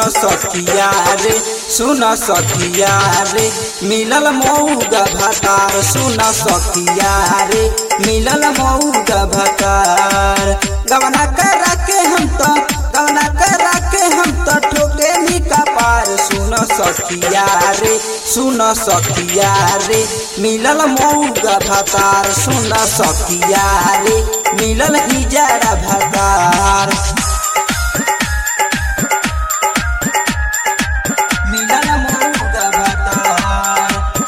सखिया रे सुन सखिया रे मिलल मऊगा भतार सुन सखिया रे मिलल मऊगा भतार गवना करा के हम तो गवना करा के हम तो ठोके निका पार सुन सखिया रे सुन सखिया रे मिलल मऊगा भतार सुन सखिया रे मिलल हिजारा भतार मिलल मऊगा भतार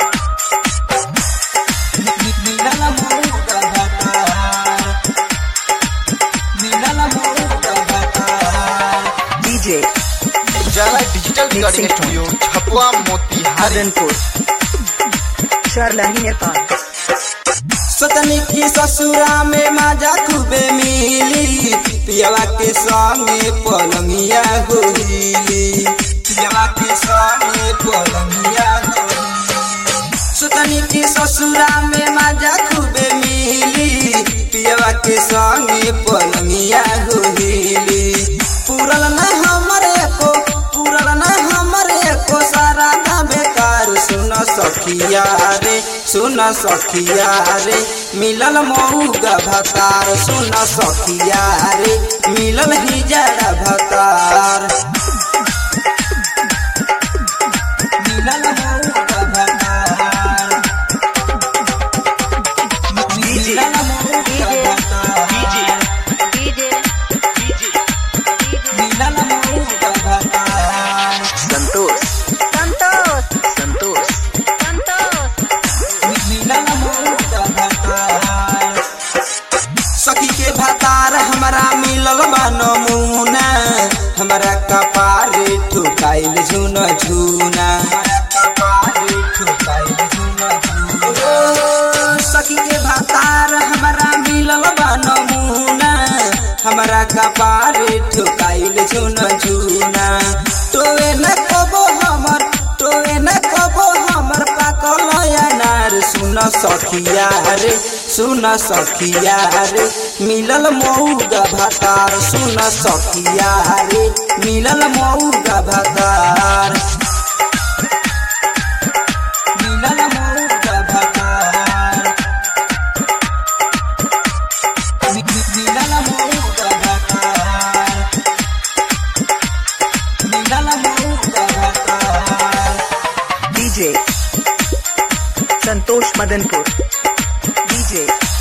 मिलल मऊगा भतार मिलल मऊगा भतार DJ Ujala digital recording studio Chhapwa Motihari Madanpur. Sharlahi Nepal. सतनी की ससुरा में माजा खूबे मिली पियवा के संगे पलंगिया होली पियवा के संगे पलंगिया होली सतनी की ससुरा में माजा खूबे मिली पियवा के संगे पलंगिया होली पूरल न हमरे को पूरल न हमरे को सारा ना बेकार सुन सखिया रे सुन सखिया रे मिलल मऊगा भतार सुन सखिया रे मिलल हिजड़ा भतार मिलल मऊगा भतार मिलल मऊगा भतार मिलल मऊगा भतार Santosh. Santosh. मिलल मऊगा भतार सखी के भतार हमरा मिलल बा नमूना हमरा कपारे ठुकाइल झुन झुना हमरा कपारे ठुकाइल झुन झुना ओ, सखी के भतार हमरा मिलल बा नमूना हमरा कपारे ठुकाइल झुन झुना तोए न कबो हमर तोए न कबो हमर पाकल अनार सुन सखिया रे सुन सखिया रे मिलल मऊगा भतार सुन सखिया रे मिलल मऊगा भतार मिलल मऊगा भतार मि- मि- मिलल मऊगा भतार मिलल मऊगा भतार DJ Santosh Madanpur. DJ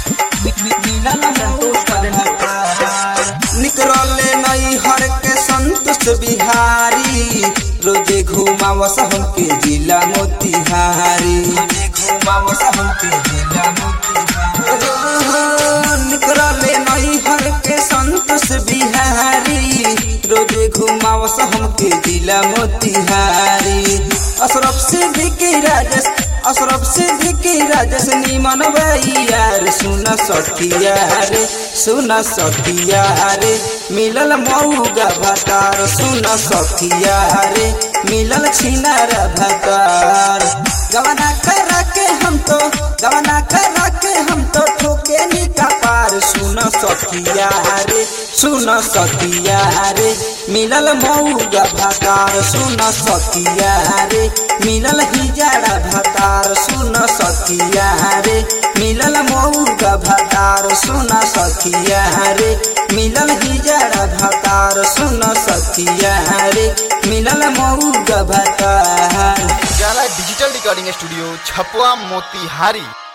निकरले नई हर के संतोष बिहारी रोजे घुमावस हमके जिला मोतिहारी रोजे घुमावस हमके जिला मोतिहारी निकरले नई हर के संतोष बिहारी रोजे घुमावस हमके जिला मोतिहारी अशरफ सिद्दीकी राजेश अशरफ सिद्दीकी राजेश निमन भाई यार सुन सखिया रे सुन सखिया रे मिलल मऊगा भतार सुन सखिया रे मिलल छिनार भतार गवना करा के हम तो गवना करा के हम तो ठोके निका पार सुन सखिया रे सुन सखिया रे मिलल मऊगा भतार सुन सखिया रे मिलल हिजड़ा भतार सुन सखिया रे मिलल मऊगा भतार सुन सखिया रे मिलल हिजड़ा भतार सुन सखिया रे मिलल मऊगा भतार Ujala digital recording studio Chhapwa Motihari